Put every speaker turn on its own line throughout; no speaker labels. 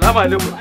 Salamu alaikum.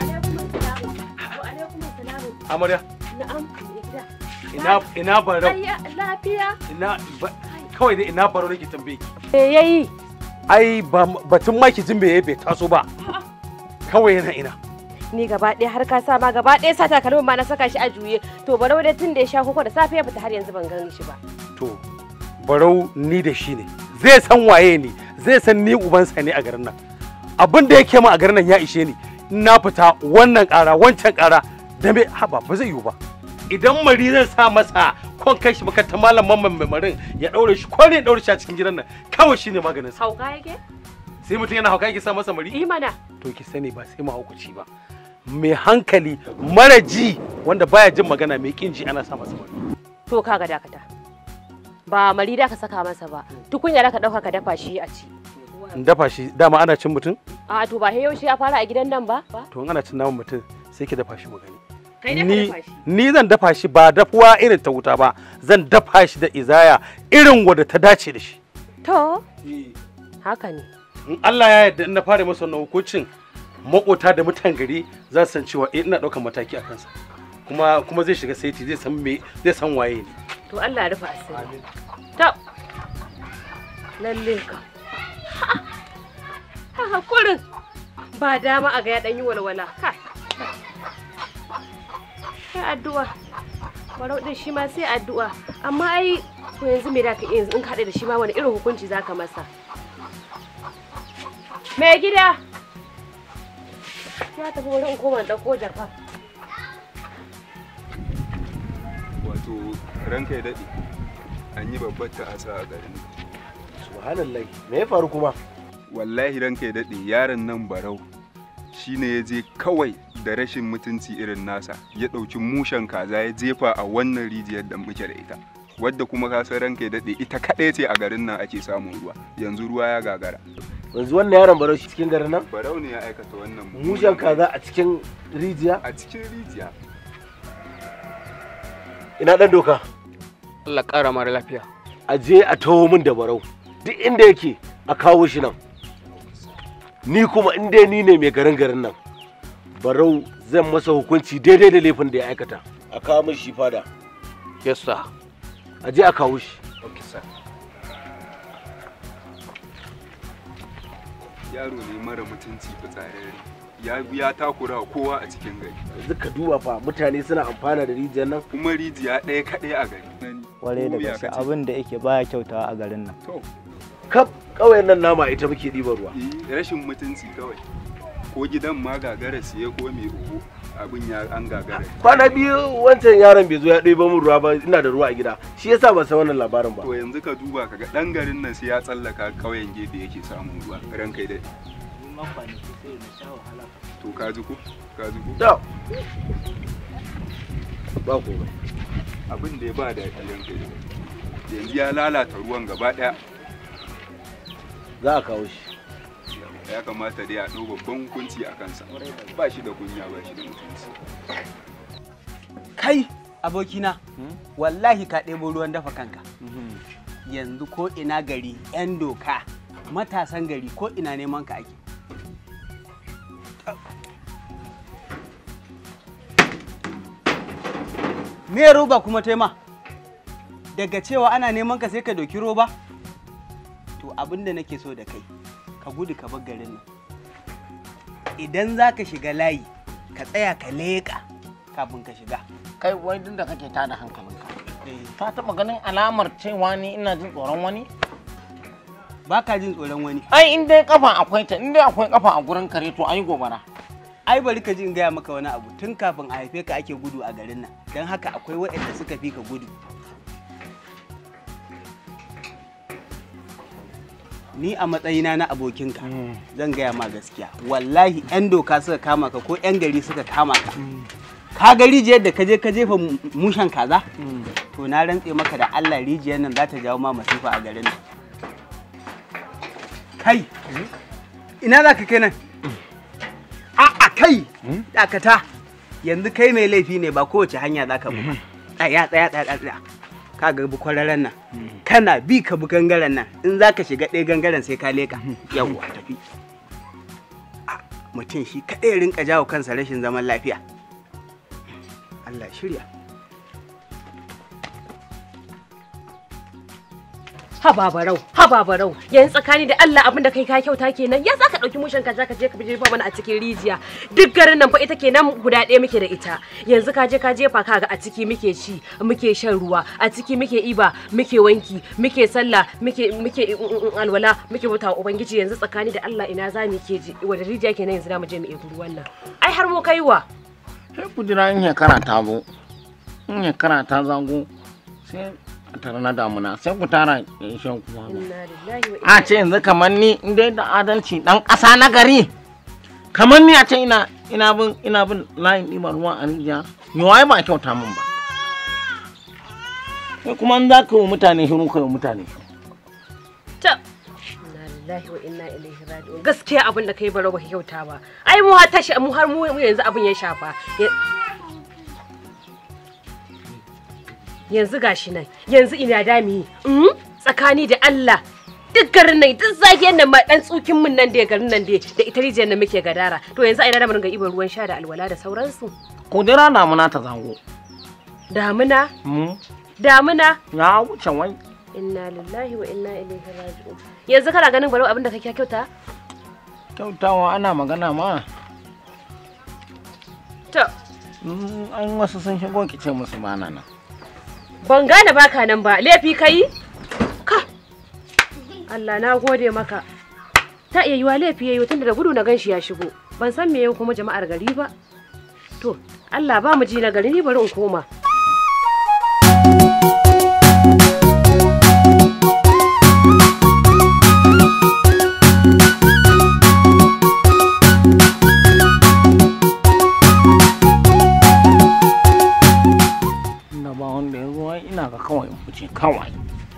Amarya,
Na'am, gida.
ina ina barau.
Ayya, lafiya.
Ina ba- kawai dai ina barau nake tambaye ki.
Me yayi?
Ai ba batun ma ki jin bai bai taso ba. Kawai yana ina.
Ni gaba ɗaya har ka sa ma gaba ɗaya sa takalmin ma na saka shi a juye. To barau dai tun da ya sha koko da safe ya fita har yanzu ban gan shi ba.
To barau ni da shi ne. Zai san waye ni, zai san ni ubansa ne a garin nan. Abin da yake min a garin nan ya ishe ni. In Na fita wannan ƙara wancan ƙara da me haba ba zai yiwu ba. Idan mari zan sa masa kon kai shi makarantar malam mamman mai marin ya ɗaure shi ko ne ya ɗaure shi a cikin gidan nan kawai shi ne maganin sa.
Hauka yake?
Sai mutum yana hauka yake sa masa mari.
Yi mana.
to ki sani ba sai mahaukaci ba mai hankali mara ji wanda baya jin magana mai kin ji ana sa masa wani
To kaga dakata. Ba mari da ka saka masa ba. Tukunya da ka ɗauka ka dafa shi a ci.
in dafa shi dama ana cin mutum
A to ba yaushe ya fara a gidan nan ba?
to in ana cin naman mutum sai ki dafa shi mu gani
Kai ne ka
ni
dafa shi.
ni zan dafa shi ba dafuwa irin ta wuta ba zan dafa shi da izaya irin wadda ta dace da shi
To, haka ne.
in Allah ya yarda in na fara masa wannan hukuncin makota da mutan gari za su san cewa eh ina ɗaukar mataki a kansa kuma kuma zai shiga saiti zai san me zai san waye ne
To Allah ya rufa asiri. Ta. Lalle ka. Ha ha kurin. Ba dama a ga ya dan yi walwala. Kai. Sai addu'a. Barau din shi ma sai addu'a. Amma ai to yanzu me da ka iya yanzu in ka haɗe da shi ma wani irin hukunci zaka masa? Me gida? Ya tafi wurin koma ɗauko jaka.
wato ranka ya daɗe an yi babbar ta'asa a garin nan.
subhanallah me ya faru kuma
wallahi ranka ya daɗe yaron nan barau shine ya je kawai da rashin mutunci irin nasa ya ɗauki mushen kaza ya jefa a wannan rijiyar da muke da ita wadda kuma ka san ranka ya daɗe ita kaɗai ce a garin nan ake samun ruwa yanzu ruwa ya gagara
yanzu wannan yaron baro shi cikin garin nan
barau ne ya aikata wannan mummunan
mushen kaza a cikin rijiya
a cikin rijiya
ina dan doka
Allah ƙara mara lafiya.
a je a taho min da barau duk inda yake a kawo shi nan ni kuma in dai ni ne mai garin garin nan barau zan masa hukunci daidai da laifin da ya aikata a kawo min shi fada
Yes sir.
a je a kawo shi
Okay sir.
yaro ne mara mutunci fitsararre ya ya takura wa kowa a cikin gari
yanzu ka duba fa mutane suna amfana da rijiyar nan
kuma rijiya ɗaya kaɗai a gari
kwarai da
Ko ya
gaske
kace?
abin da yake baya kyautawa a garin nan
to
kaf ƙauyen nan nama ita muke ɗiban ruwa
eh, rashin mutunci kawai ko gidan ma gagara siye ko mai oho abin ya an gagara
kwana biyu wancan yaron bai zo ya ɗiba min ruwa ba ina da ruwa a gida shi yasa ban san wannan labarin ba
to yanzu ka duba kaga dan garin nan sai ya tsallaka ƙauyen gefe yake samun ruwa ran kai dai to ka ji ko ka ji ko
da ba komai
abin da ya ba da ran kai dai yanzu ya lalata ruwan gaba daya
za a kawo shi
ya kamata dai a ɗau babban hukunci a kansa ba shi da kunya ba shi da mutunci
Kai abokina, wallahi ka ɗebo ruwan dafa kanka. Yanzu ko ina gari 'yan doka, matasan gari ko ina neman ka ake. Me roba kuma tema? Daga cewa ana neman ka sai ka doki roba? To abin da nake so da kai, ka gudu ka bar garin nan. Idan za ka shiga layi, ka tsaya ka leƙa kafin ka shiga.
kai wai duk da kake tada hankalinka ka taɓa ganin alamar cewa ni ina jin tsoron wani
Ba ka jin tsoron wani.
ai in dai kafa akwai ta in dai akwai kafa a gurin kare to ai gobara
Ai bari ka ji in gaya maka wani abu tun kafin a haife ka ake gudu a garin nan. Don haka akwai waɗanda suka fi ka gudu. Ni a matsayina na abokinka zan gaya ma gaskiya. Wallahi 'yan doka suka kama ka ko 'yan gari suka kama ka. Ka ga rijiyar da ka je ka jefa mu- mushen kaza? To na rantse maka da Allah rijiyar nan za ta jawo ma masifa a garin nan. Kai! Ina za ka kai nan? A'a kai! Dakata! Yanzu kai mai laifi ne ba kowace hanya za ka bi. ba. Tsaya tsaya tsaya tsaya. Ka ga bi kwararren nan. Kana bi ka bi gangaren nan. In za ka shiga ɗaya gangaren sai ka leka. Yawwa tafi. mutum shi kaɗai ya rinka jawo kansa rashin zaman lafiya Allah ya shirya
haba barau haba barau yanzu tsakani da Allah abin da kai ka kyauta kenan ya zaka dauki mushin ka ka je ka jefa mana a cikin rijiya duk garin nan fa ita kenan guda ɗaya muke da ita yanzu ka je ka jefa kaga a ciki muke ci muke shan ruwa a ciki muke iba muke wanki muke sallah muke muke alwala muke bauta ubangiji yanzu tsakani da Allah ina za mu ke ji wanda rijiya kenan yanzu da mu je mu ebi ruwan nan ai har mu kaiwa
sai ku jira in shekara ta zo in shekara ta zago sai a tare na damuna sai ku tara shan kuma
inna lillahi wa
a ce yanzu kamar ni in dai da adalci dan ƙasa na gari kamar ni a ce ina ina bin ina bin layin ɗiban ruwa a rijiya yawai ba kyauta min ba sai kuma in za ka yi wa mutane shiru ka yi wa mutane shiru
ta inna lillahi wa inna ilaihi raji'un gaskiya abin da kai baro baka kyauta ba ai mu har tashi mu har mu yanzu abin ya shafa Ya- yanzu gashi nan yanzu ina dami mm? tsakani da Allah duk garin nan duk zagiyar nan ma dan tsukin mun nan da garin nan da da ita rijiyar nan muke gadara to yanzu a ina da mun ga ibar ruwan sha da alwala da sauransu
ku jira damuna ta zago
damuna
mu
damuna
ya wuce wai
inna lillahi wa inna ilaihi raji'un yanzu kana ganin baro abin da kake kyauta
kyautawa ana magana ma
to
Mm, an wasu sun shigo ki ce musu bana nan
Ban gane baka nan ba, laifi kai? Ka! Allah na gode maka. Ta iya yiwa laifi yayi tunda da gudu na ganshi ya shigo. Ban san me yau kuma jama'ar gari ba. To, Allah ba mu ji na gari ni bari in koma.
inda ba wanda ya zo ai ina ga kawai in fice kawai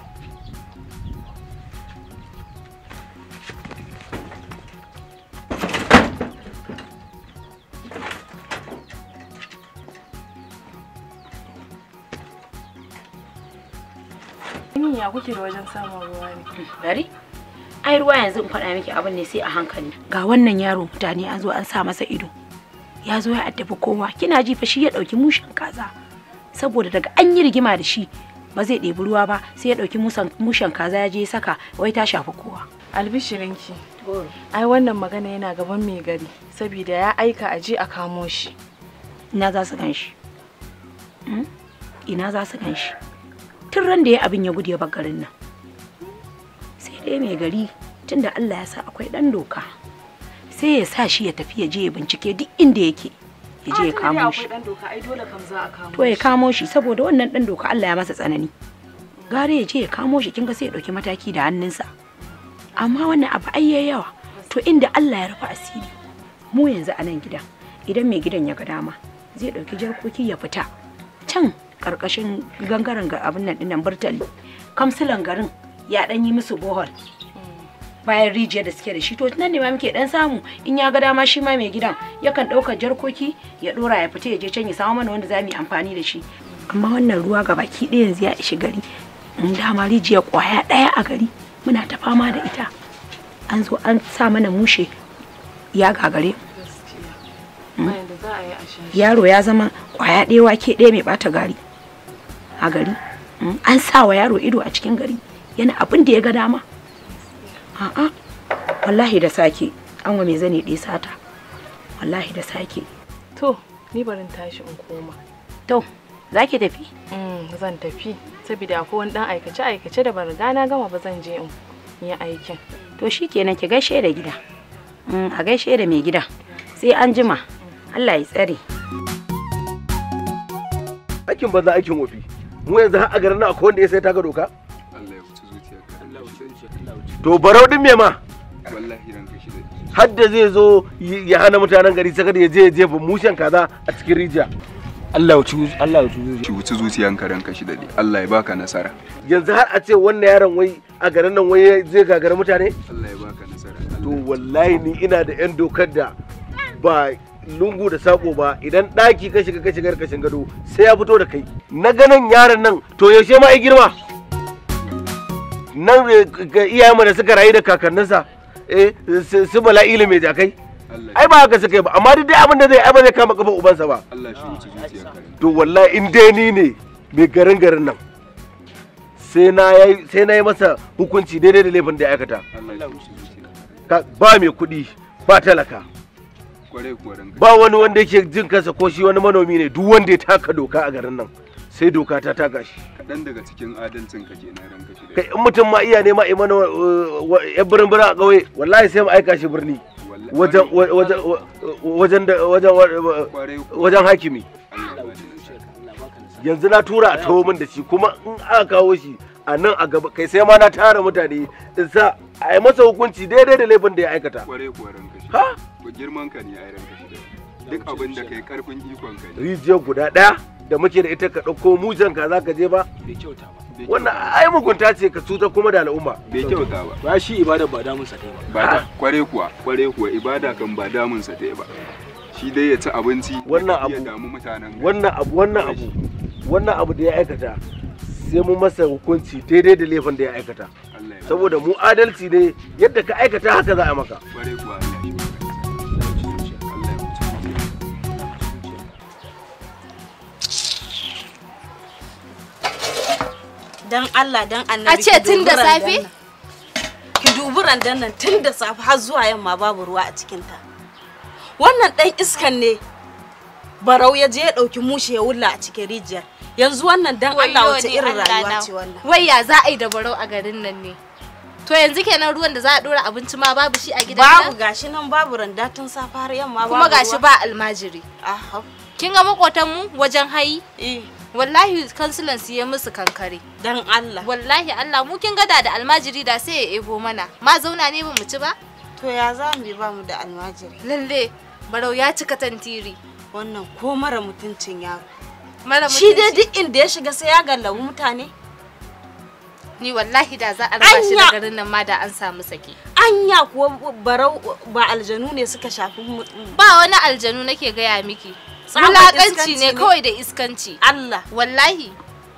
Yin ya kuke da wajen samun ruwa ne?
Bari? Ai ruwa yanzu in faɗa miki abin ne sai a hankali. Ga wannan yaro mutane an zo an sa masa ido. Ya zo ya addabi kowa. Kina ji fa shi ya ɗauki mushen kaza. Saboda daga an yi rigima da shi ba zai ɗebi ruwa ba sai ya ɗauki musan- mushen kaza ya je ya saka wai ta shafi kowa.
Albishirinki. Ai wannan magana yana gaban mai gari saboda ya aika a je a kamo shi.
Ina za su gan shi? Hmm? Ina za su gan shi? Tun ran da ya abin ya gudu ya bar garin nan. Sai dai mai gari tunda Allah ya sa akwai ɗan doka. Sai ya sa shi ya tafi ya je ya bincike duk inda yake. Ya je ya kamo shi.
dan doka ai dole kam za a kamo.
To ya kamo shi saboda wannan ɗan doka Allah ya masa tsanani. Gare ya je ya kamo shi kinga sai ya ɗauki mataki da hannunsa. Amma wannan abu ai yayi yawa. To inda Allah ya rufe asiri. Mu yanzu a nan gidan idan mai gidan ya ga dama zai ɗauki jarkoki ya fita can ƙarƙashin gangaren ga abin nan ɗinnan burtali kamsilan garin ya ɗan yi musu bohol bayan rijiyar da suke da shi to nan ne ma muke dan samu in ya ga dama shi ma mai gidan yakan ɗaukar jarkoki ya ɗora ya fita ya je can ya samu mana wanda za mu yi amfani da shi amma wannan ruwa ga baki ɗaya yanzu ya ishi gari in dama rijiyar ƙwaya ɗaya a gari muna ta fama da ita an zo an sa mana mushe ya gagare
Bayan da za a yi a sha.
yaro ya zama ƙwaya ɗaya wake ɗaya mai ɓata gari a gari Mm, an sa wa yaro ido a cikin gari yana abin da ya ga dama a'a wallahi da sake an wa mai zane ɗaya sata wallahi da sake
To, ni barin tashi in koma.
to za ki tafi
Mm, zan tafi saboda akwai wani dan aikace aikace da ban riga na gama ba zan je in yi aikin.
to shi kenan ki gaishe da gida Mm, a gaishe da mai gida sai an jima Allah ya tsare
aikin banza aikin wofi mu yanzu har a garin nan akwai wanda ya sai taka doka
Allah ya wuce zuciyarka
to barau din me ma
wallahi ranka shi da
har da zai zo y- ya hana mutanen gari sakar ya je ya jefa mushen kaza a cikin rijiya
Allah ya ci Allah ya ci
ki wuce zuciyanka ranka shi da Allah ya baka nasara
yanzu har a ce wannan yaron wai a garin nan wai zai gagara mutane
Allah ya baka nasara
to wallahi ni ina da yan dokar da ba lungu da sako ba idan ɗaki ka shiga ka shiga kashin gado sai ya fito da kai na ganin yaron nan to yaushe ma ya girma nan eh, ga iyayenmu da suka rayu da kakanninsa eh su su bala'ila mai jakai
Allah
ai ba haka suka yi ba amma duk dai abin da zai ai ba zai kama kafa ubansa ba
Allah shi wuce zuciyar ka
to wallahi in dai ni ne mai garin garin nan sai na yi sai na yi masa hukunci daidai da laifin da ya aikata
Allah shi wuce zuciyar
Ka- ba mai kuɗi ba talaka
kwarai kuwa ranka
ba wani wanda yake jin kansa ko shi wani manomi ne duk wanda ya taka doka a garin nan sai doka ta taka shi
kaɗan daga cikin adalcin ka kenan ranka shi
kai in mutum ma iya nema a mana yan birin birin a ƙauye wallahi sai mu aika shi birni wajen wajen wajen da wajen
kwarai kuwa
wajen hakimi
Allah ya bada nasara
yanzu na tura a taho min da shi kuma in aka kawo shi a nan a gaba kai sai ma na tara mutane in sa a yi masa hukunci daidai da laifin da ya aikata
kwarai kuwa ranka shi
ha
ko girman ka ne ai ranka shi duk abin da kai karfin ikon ka ne
rijiyar guda ɗaya da muke da ita ka ɗauko mujan ka za ka je ba
bai kyauta ba
Bai
wannan
kyauta
ai mugunta ce ka cutar kuma da al'umma
bai kyauta ba
ba shi ibada ba damun sa kai ba
ba da kware kuwa kware kuwa ibada kan ba damun sa ta ba shi dai ya ci abinci
Wannan
ya
abu-
damu mutanen gari.
wannan abu wannan abu wannan abu da ya aikata sai mu masa hukunci daidai da laifin da ya aikata
Allah ya
saboda mu adalci ne yadda ka aikata haka za a maka
kware kuwa Allah shi bada nasara. Allah ya wuce zuciya.
Dan Allah dan
A
annabi.
ce
ki
tun
dubi
da
randan
safe?
nan. Ki dubi randan nan tun da safe har zuwa yamma babu ruwa a cikinta. Wannan ɗan iskan ne barau ya je ya ɗauki mushe ya wulla a cikin rijiyar. Yanzu wannan dan Allah wace irin rayuwa ce wannan.
Wai ya za a yi da barau a garin nan ne? To yanzu kenan ruwan da za a dora abinci ma babu shi a gidan
Babu
nan?
gashi nan babu randa tun safe har yamma
Kuma
babu
gashi
ruwa.
ba almajiri.
Aha.
Kin ga makotanmu wajen hayi?
Eh,
Wallahi kansilan su ya musu kankare.
dan Allah.
Wallahi Allah mu kin gada da almajiri da sai ya ebo mana. Ma zauna ne ba mu ci ba?
To ya za mu yi ba mu da almajiri.
Lalle barau ya cika tantiri.
Wannan ko mara mutuncin yaro.
Mara
Shi dai
mutunci.
duk inda ya shiga sai ya gallabi mutane.
Ni wallahi da za a raba shi
Anya!
da garin nan ma da an samu sake.
Anya kuwa barau ba aljanu ne suka shafi mu-
Ba wani aljanu nake gaya miki.
Tsabar
Wulakanci
iskanci
ne
ne.
kawai da iskanci.
Allah.
Wallahi.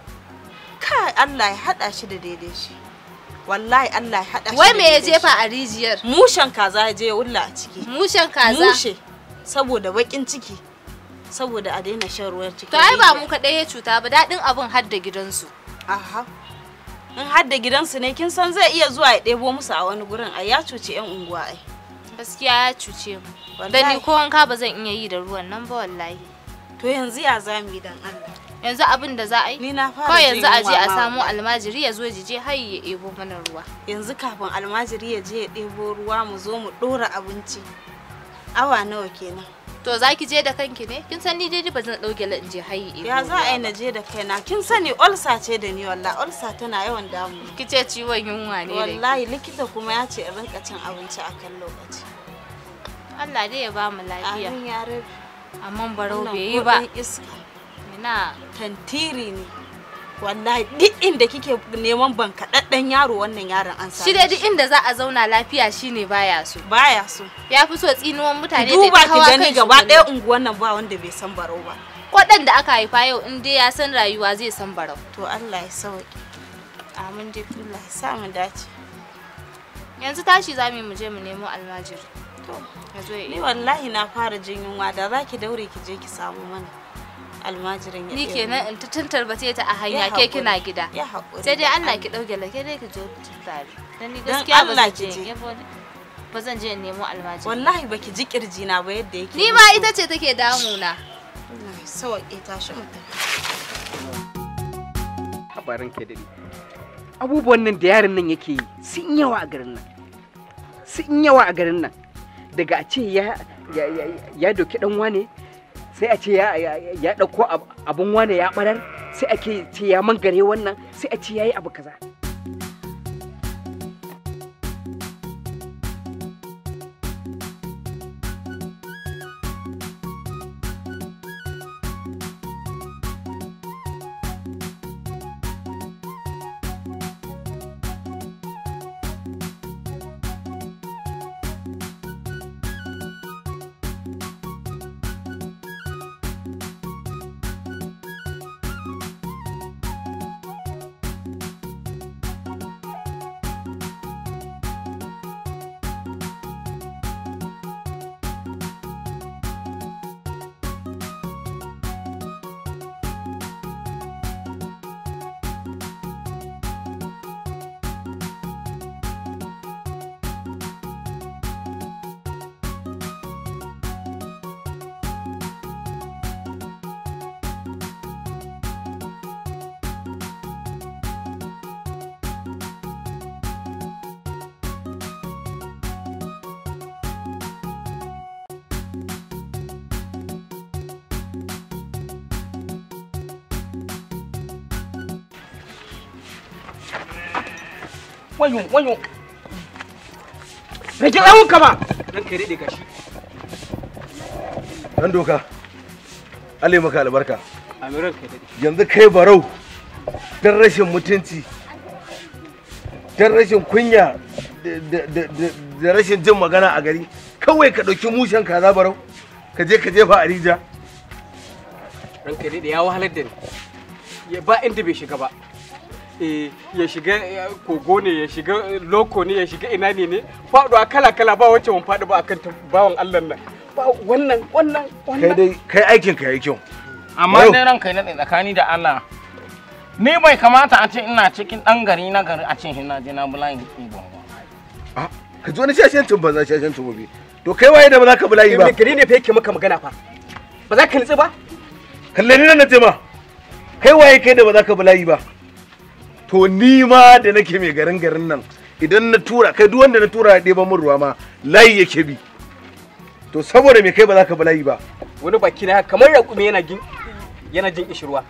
Kai Allah ya haɗa shi da daidai shi. Wallahi Allah ya haɗa shi
Wai
da
me ya
daidai
jefa
shi.
a rijiyar?
Mushen kaza ya je ya wulla a ciki.
Mushen kaza.
Mushe. Saboda baƙin ciki. Saboda a daina shan ruwan ciki.
To ai ba mu kaɗai ya cuta ba daɗin abun har da gidansu.
Aha. In har da gidansu ne kin san zai iya zuwa ya ɗebo musu a wani gurin ai ya cuci 'yan unguwa ai.
Gaskiya ya cuce mu. Da
Wallahi.
ni ko wanka ba zan iya yi da ruwan nan ba wallahi.
To yanzu ya za mu yi dan Allah.
Yanzu abin da za a yi?
Ni na fara
Kawai
jin
yanzu a je
yunwa
a
ma
samo
wallahi.
almajiri ya zo jije har ya ebo mana ruwa.
Yanzu kafin almajiri ya je ya ɗebo ruwa mu zo mu ɗora abinci. Awa nawa kenan.
To za ki je da kanki ne? Kin san ni dai ba zan ɗauke la in je har ya ebo
Ya za a yi
ruwa
na
ba.
je da kaina kin sani olsa ce da ni wallahi olsa tana yawan damu.
Ki ce ciwon yunwa ne da ke.
Wallahi likita kuma ya ce in rinka cin abinci a kan lokaci.
Allah dai ya ba mu lafiya.
Amin ya rabi.
Amma barau
Wannan
bai yi
ko
ba.
ɗan iska.
Ina
Tantiri ne. Wallahi duk inda kike neman bankaɗaɗɗen yaro wannan yaron an samu.
shi dai duk inda za a zauna lafiya shine baya so.
baya so.
Ya fi so tsinuwan mutane
Ki duba
ta
ki
hawa
gani
kan shi
gaba
kullum.
ɗaya unguwan nan ba wanda bai san barau ba.
Kwaɗan da aka haifa yau in dai ya san rayuwa zai san barau.
To Allah ya sauke. Amin dai Allah ya sa mu dace.
Yanzu tashi za mu yi mu je mu nemo almajiri.
To
Ya zo ya
ni
iya.
wallahi na fara jin yunwa da za ki daure ki je ki samu mana almajirin ya
Ni
ɗebo.
kenan in ta tantarbace ta a hanya
Ya
ke
haƙuri.
kina gida.
Ya haƙuri
Sai dai
dan
Allah
Allah.
ki ɗauke lake dai ki je tare. Dan ni
Dan
gaskiya ba
Allah
zan
ki
je.
je.
yabo- Ba zan je in nemo almajiri.
Wallahi baki ji kirji na ba yadda yake.
Ni ma ita ce take damuna.
Allah ya sauke tashi mu tafi.
habarin ke dare abubuwan nan da yaron nan yake yi sun yawa a garin nan sun yawa a garin nan daga a ce ya ya ya, ya doki dan wane sai a ce ya ya, ya dauko ab- abun wane ya barar sai ake ce ya mangare wannan sai a ce yayi abu kaza wayo wayo rage tsawon ka ba ranka ya daɗe gashi
dan doka Allah ya maka albarka
amin ranka ya daɗe
yanzu kai barau dan rashin mutunci dan rashin kunya da- da- da da- da rashin jin magana a gari kawai ka ɗauki mushen kaza barau ka je ka jefa a rija
ranka ya daɗe ya wahalar da ni ya ba inda bai shiga ba eh ya shiga eh, kogo ne ya shiga eh, loko ne ya shiga ina ne ne faɗuwa kala kala ba wacce mun faɗi ba akan ta bawan Allah nan ba wannan wannan
kai
wannan
dai kai aikin ka yayi kyau
amma
Yau.
dai ranka ya daɗe tsakani da Allah ni bai kamata a ce ina cikin ɗan gari na gari a ce ina je na bulayin ibon ba
ka ji wani shashancin banza shashancin gobe to kai waye da ba za ka bulayi ba
Ibn gari ne fa yake maka magana fa ba za ka nutsu ba
kalle ni nan na ce ma kai waye kai da ba za ka bulayi ba to ni ma da nake mai garin garin nan idan na tura kai duk wanda na tura ya ɗeba min ruwa ma layi yake bi to saboda me kai ba za ka bulayi ba
wani baki na kamar raƙumi yana jin yana jin kishirwa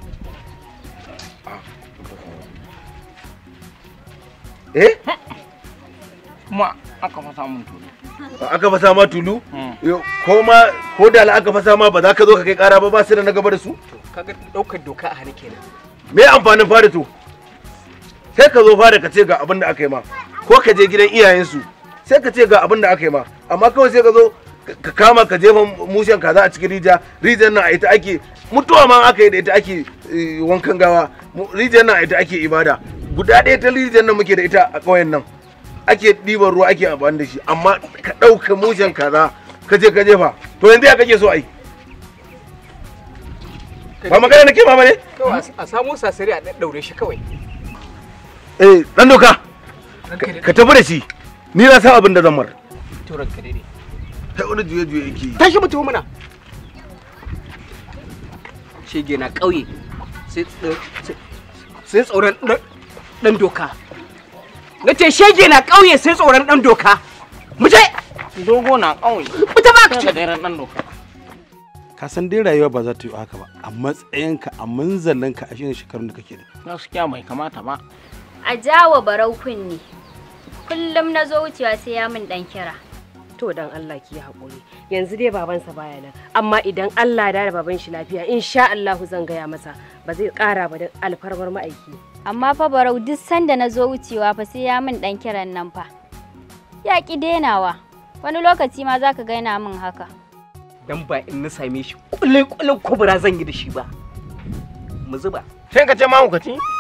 eh
kuma aka fasa mun tulu
aka fasa ma tulu Yo, ko ma ko da la aka fasa ma ba za ka zo ka kai kara ba ba su da na gaba da su
kaga ɗaukar doka a hannu kenan
me amfanin fada to sai ka zo fada ka ce ga abin da aka yi ma ko ka je gidan iyayensu sai ka ce ga abin da aka yi ma amma kawai sai ka zo ka kama ka jefa mushen kaza a cikin rija rijiyar nan a ita ake mutuwa ma aka yi da ita ake eh, wankan gawa Mu- rijiyar nan a ita ake ibada guda ɗaya ta rijiyar nan muke da ita a ƙauyen nan ake ɗiban ruwa ake amfani da shi amma ka ɗauka mushen kaza ka je ka jefa to yanzu ya kake so ai ba magana nake ma bane
kawai a- a samo sasari a ɗaɗɗaure shi kawai
eh dan doka ka tafi da shi ni na san abin da zan mar
to ranka daidai
kai wani juye juye yake yi
tashi mutum muna shege na ƙauye sai tso- sai- sai tsoron ɗan- ɗan doka na ce shege na ƙauye sai tsoron ɗan doka mu je
dogo na ƙauye
fita ba ka
ce da ɗan doka
ka san dai rayuwa ba za ta yi haka ba a matsayinka a manzalinka a shirin shekarun da kake da
gaskiya bai kamata ba
A jawa barau kunni. Kullum na zo wucewa sai ya min dan kira.
to dan Allah ki haƙuri yanzu dai babansa baya nan amma idan Allah ya da baban shi lafiya insha Allahu zan gaya masa ba zai ƙara ba da alfarmar ma'aiki
Amma fa barau duk sanda na zo wucewa fa sai ya min dan kiran nan fa. Ya ki denawa. Wani lokaci ma za ka ga yana min haka.
dan ba in na same shi kullun kullun kubura zan yi da shi ba mu zuba
sai ka ce mahaukaci